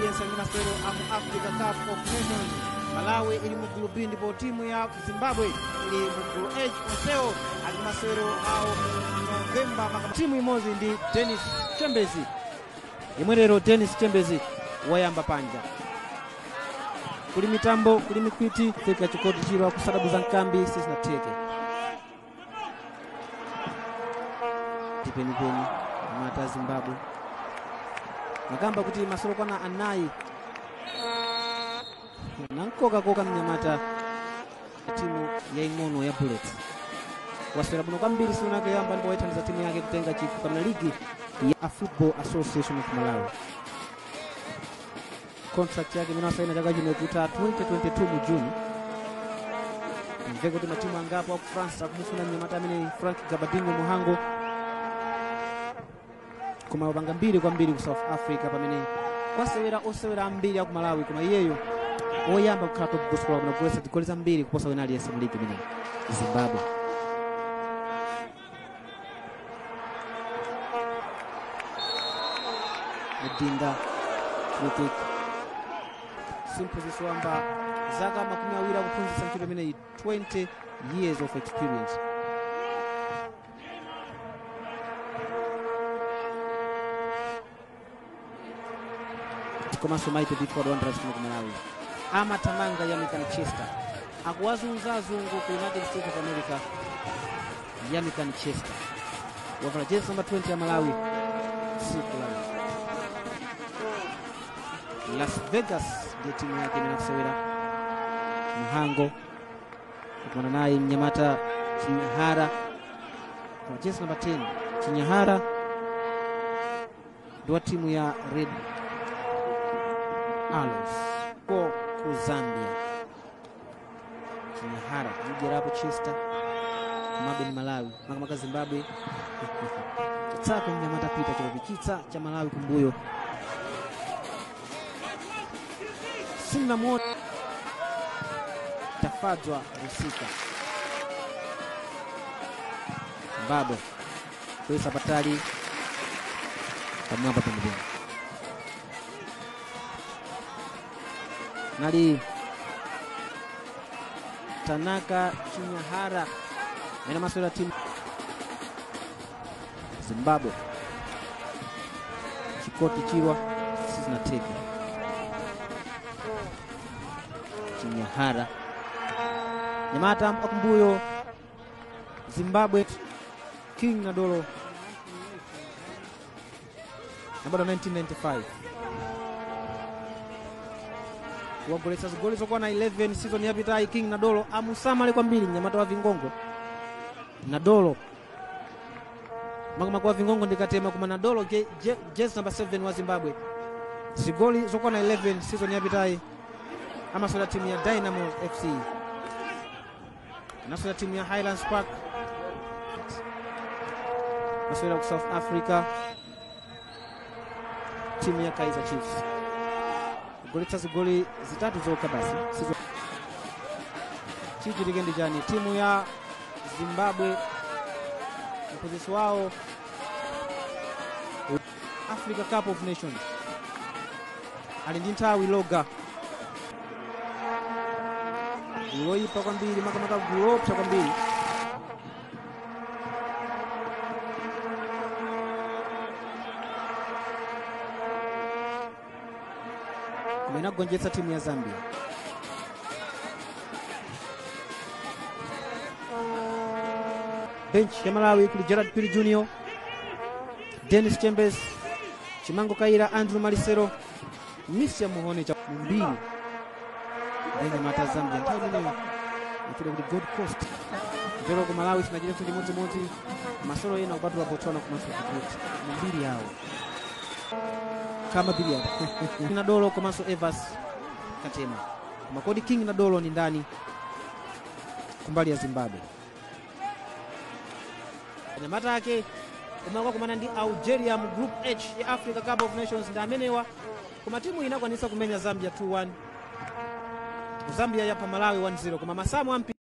aliyense ali masewero a mu africa cup of nations malawi ili mu gulu b ndipo timu ya zimbabwe ili mu gulu h onsewo ali masewero awo mu novemba maka- timu imodzi ndi dennis chambezi imwe lero dennis chambezi wayamba panja kuli mitambo kuli mikwiti fika chikoti chilo kusadabuza nkambi sizinatheke tipenipeni mata zimbabwe nakamba kuti masolo kwana anayi nankokakoka mnyamata ya timu yaing'ono ya bullets waswera bwino kwambiri sinonake yamba ndipo waithandiza timu yake kutenga chikho kamina ligi ya football association of malawi contract yake imene wasaina chaka chino ikuta 2022 mu juni mve kuti matimu angapo aku france akumufuna mnyamata amene frank gabadinho muhango koma wapanga mbiri kwambiri ku south africa pamene kwasewera osewera ambiri aku malawi koma iyeyo oyamba kukhala top goal scorer kuna kuletsa zigoli zambiri kuposa wina aliyense mu ligi imeneyi zimbabwe mudinda free kick simphunzitsi wamba zaka makumi awiri akuphunzitsa ntchito imeneyi 20 years of experience komanso maite before wanderers kuno ku malawi amathamanga yamika manchester akuwazunza azungu ku united states of america yamika manchester wavala jezi namba 20 ya malawi siku la leo. las vegas ndiye timu yake imene akusewera muhango kukumana naye mnyamata chinyahara kwa jezi namba 10 chinyahara ndi wa timu ya red Alves ko ku Zambia Chinyahara mjerapo Chester kumabe ni Malawi makamaka Zimbabwe chitsako mnyamata pita chikopi chitsa cha Malawi kumbuyo simna moto tafadzwa rusika Zimbabwe kuisa patali pamwamba pamudeni nali Tanaka Chinyahara ena maswera timu Zimbabwe chikoti chirwa sizinateke Chinyahara nyamata akumbuyo Zimbabwe King Nadolo nabado 1995 wagoletsa zigoli zokwana 11 season yapitayi king nadolo amusamale kwambiri mnyamata wa vingongo nadolo makamaka wa vingongo ndikatema koma nadolo je- je- jezi number 7 wa zimbabwe zigoli zokwana 11 season yapitayi amaswera timu ya dynamo fc anaswera timu ya highlands park maswera ku south africa timu ya kaizer chiefs kugoletsa zigoli zitatu zokha basi sizo chichitike ndi chani timu ya zimbabwe mphunzitsi wawo africa cup of nations ali ndi nthawi loga gulu loyipa kwambiri makamaka gulu lopsa kwambiri koma inagonjetsa timu ya zambia bench ya malawi kuli gerard piri junior dennis chambers chimango kaira andrew malisero misia muhone cha mbiri ndanyamata zambia nthawi imeneyo ifika kuti gold coast mpero ku malawi sinachirefu chimodzimodzi masolo ena kupatula botswana komanso djibouti mbiri yawo kama biliard na dolo komanso evas katema koma kodi king na dolo ni ndani kumbali ya zimbabwe anyamata ake kumaka kumana ndi algeria mu group h ya africa cup of nations ndi amenewa koma timu inakwanisa kumenya zambia 2-1 zambia yapa malawi 1-0 koma masamu ampi